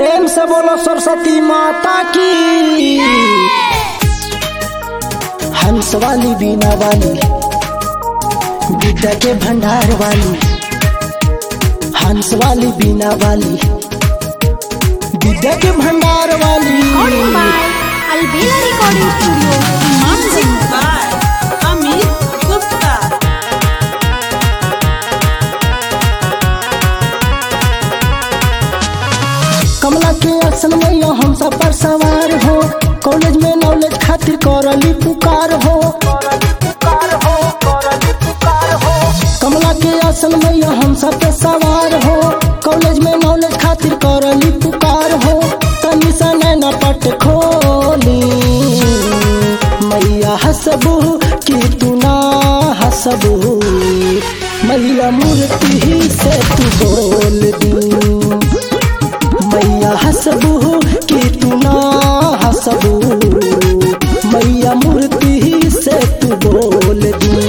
प्रेम से बोलो सरस्वती माता की हंस वाली बीना वाली विद्या के भंडार वाली हंस वाली बीना वाली विद्या के भंडार वाली Recording by Albela Recording Studio, Music Mansi. by Amit Gupta. कमला के आसन में हम सब पर सवार हो कॉलेज में नॉलेज खातिर करली पुकार हो कमला के आसन में हम सब पे सवार हो कॉलेज में नॉलेज खातिर करली पुकार हो तनी सा नैना पट खोली मैया हसबू कि तू ना हसबू मैया मूर्ति से तू बोल दी मैया हसबू कि तू ना हसबू मैया मूर्ति से तू बोल दी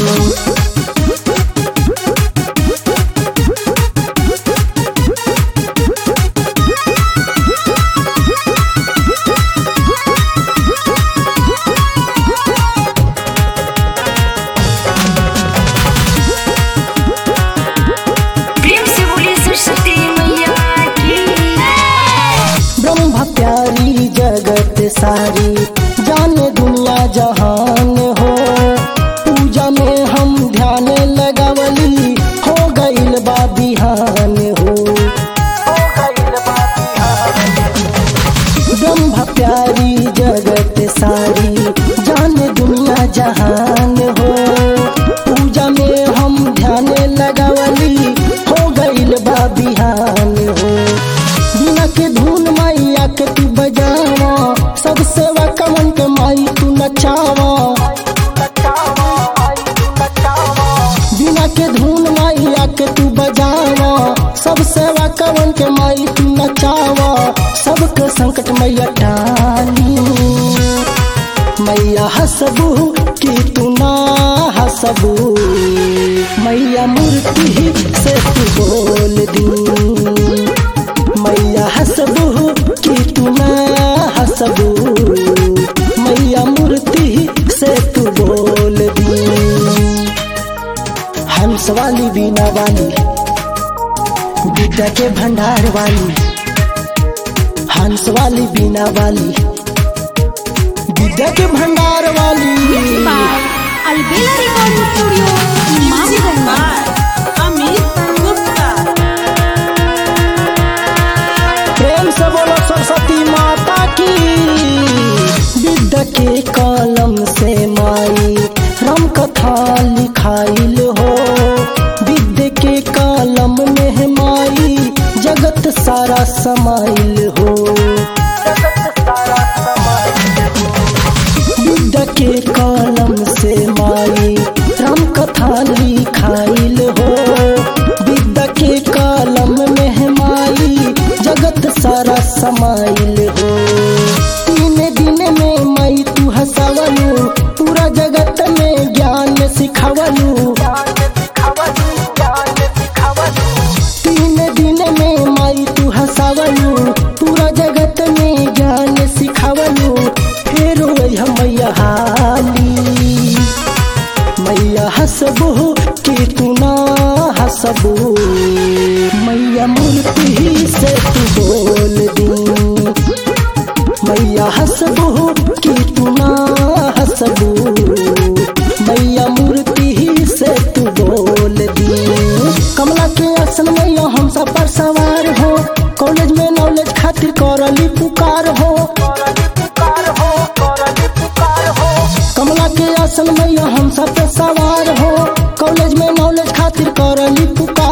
प्रेम से बोली सरस्वती मैया की ब्रह्म प्यारी जगत सारी जाने दुनिया जहान हो पूजा में हम ध्यान लगावली हो गईल बा बिहान हो ब्रह्म प्यारी जगत सारी जाने दुनिया जहान हो पूजा में हम ध्यान लगावली हो गईल बा बिहान हो बिना के धुन मैया के तू बजावा सब सेवा कमन के माई तू नचावा बिना के धुन मैया के तू बजावा सब सेवा कमन के माई तू नचावा सबके संकट मैया टाली मैया हसबू कि तू ना हसबू मैया मूर्ति से तू बोल दी मैया हसबू कि तू ना हसबू मैया मूर्ति से तू बोल दी हंस वाली बीना वाली विद्या के भंडार वाली हंस वाली बीना वाली विद्या के भंडार वाली by Albela Recording Studio, Music Mansi. by Amit Gupta. प्रेम से बोलो सरस्वती माता की विद्या के कलम से माई राम कथा लिखाइल हो विद्या के कलम में माई जगत सारा समाइल हो विद्या के कलम से माई राम कथा लिखाइल हो विद्या के कलम में माई जगत सारा समाइल हो तीन दिन में माई तू हंसावलू पूरा जगत में ज्ञान सिखावलू तीन दिन में माई तू हंसावलू पूरा जगत में ज्ञान सिखावलू फिर वही मैया हाली मैया हसबू कि तू ना हसबू मैया मूर्ति से तू बोल दी मैया हसबू कि तू ना हसबू मैया मूर्ति से तू बोल दी कमला के आसन मैया हम सब पर सवार हो कॉलेज में नॉलेज खातिर करली पुकार हो कमला के आसन मैया हम सब पे सवार हो कॉलेज में नॉलेज खातिर करली पुकार